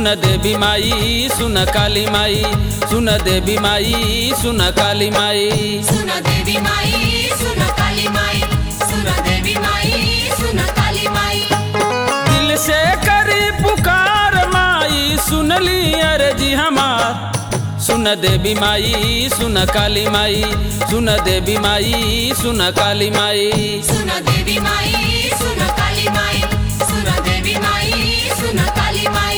सुन देवी माई सुन काली माई सुन देवी माई सुन काली माई सुन देवी माई सुन काली माई सुन देवी माई सुन काली माई दिल से करी पुकार माई सुन ली अर्जी हमार सुन देवी माई सुन काली माई सुन देवी माई सुन काली माई सुन देवी माई सुन काली माई सुन देवी माई सुन काली माई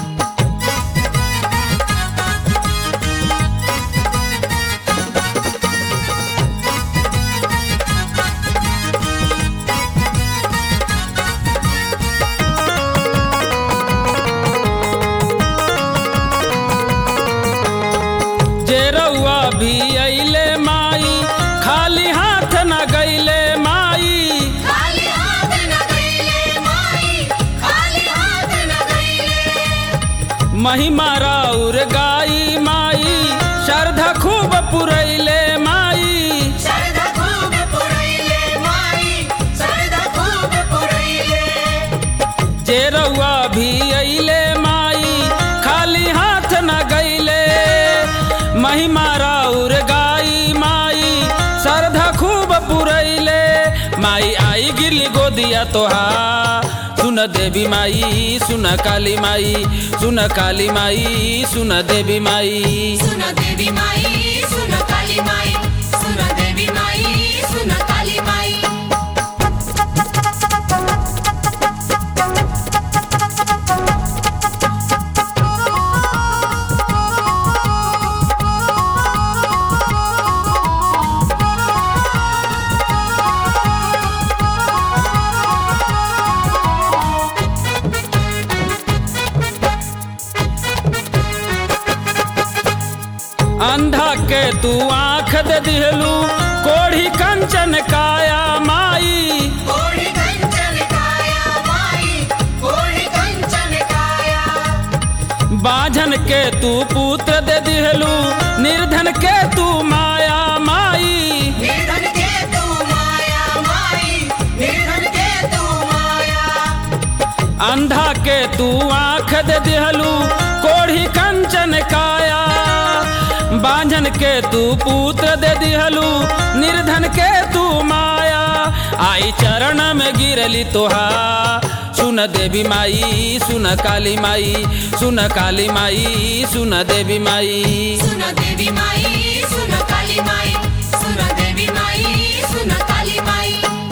जे रउआ भी अइले माई खाली हाथ न गइले माई खाली हाथ न गईले माई खाली हाथ न गईले महिमा राउर गाई माई श्रद्धा खूब पुरैले माई शरद खूब पुरैले माई शरद खूब पुरैले जे रउआ भी अइले माई खाली हाथ न गइले महिमा राउर गाई माई श्रद्धा खूब पुरैले माई आई गिरली गोदिया तोहार सुन देवी माई सुन काली माई सुन काली माई सुन देवी माई सुन देवी माई सुन काली माई सुन देवी माई सुन काली माई अंधा के तू आँख दे दिहलू कोढ़ी कंचन काया माई कोढ़ी कंचन काया माई कोढ़ी कंचन काया बाझन के तू पुत्र दे दिहलू निर्धन के तू माया माई निर्धन के तू माया माई निर्धन के तू माया अंधा के तू आँख दे दिहलू कोढ़ी कंचन काया बांझन के तू पुत्र दे दिहलू निर्धन के तू माया आई चरण में गिरली तोहा सुन देवी माई सुन काली माई सुन काली माई सुन देवी माई सुन देवी माई सुन काली माई सुन देवी माई सुन काली माई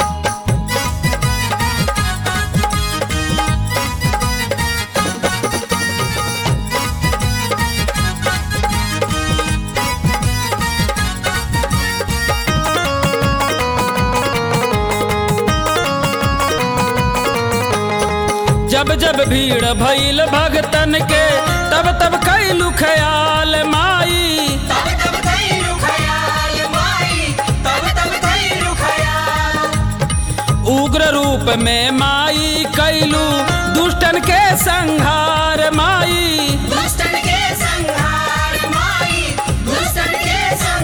जब जब भीड़ भइल भगतन के तब तब कैलू ख्याल माई तब तब धैर्य खयाल माई तब तब धैर्य खयाल उग्र रूप में माई कैलू दुष्टन के संहार माई दुष्टन के संहार माई दुष्टन के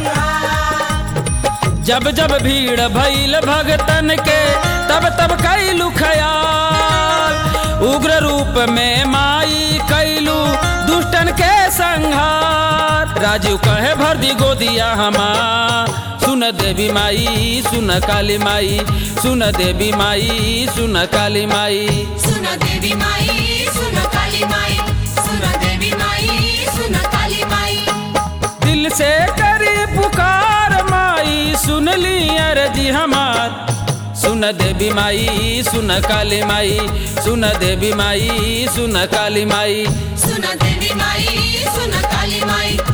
संहार जब जब भीड़ भइल भगतन के तब तब कैलू ख्याल उग्र रूप में माई कैलू दुष्टन के संहार राजू कहे भर दी गोदिया हमार सुन देवी माई सुन काली माई सुन देवी माई सुन काली माई सुन देवी माई सुन काली माई सुन देवी माई सुन काली माई दिल से करी पुकार माई सुन ली अर्जी हमार सुन देवी माई सुन काली माई सुन देवी माई सुन काली माई सुन देवी माई सुन काली माई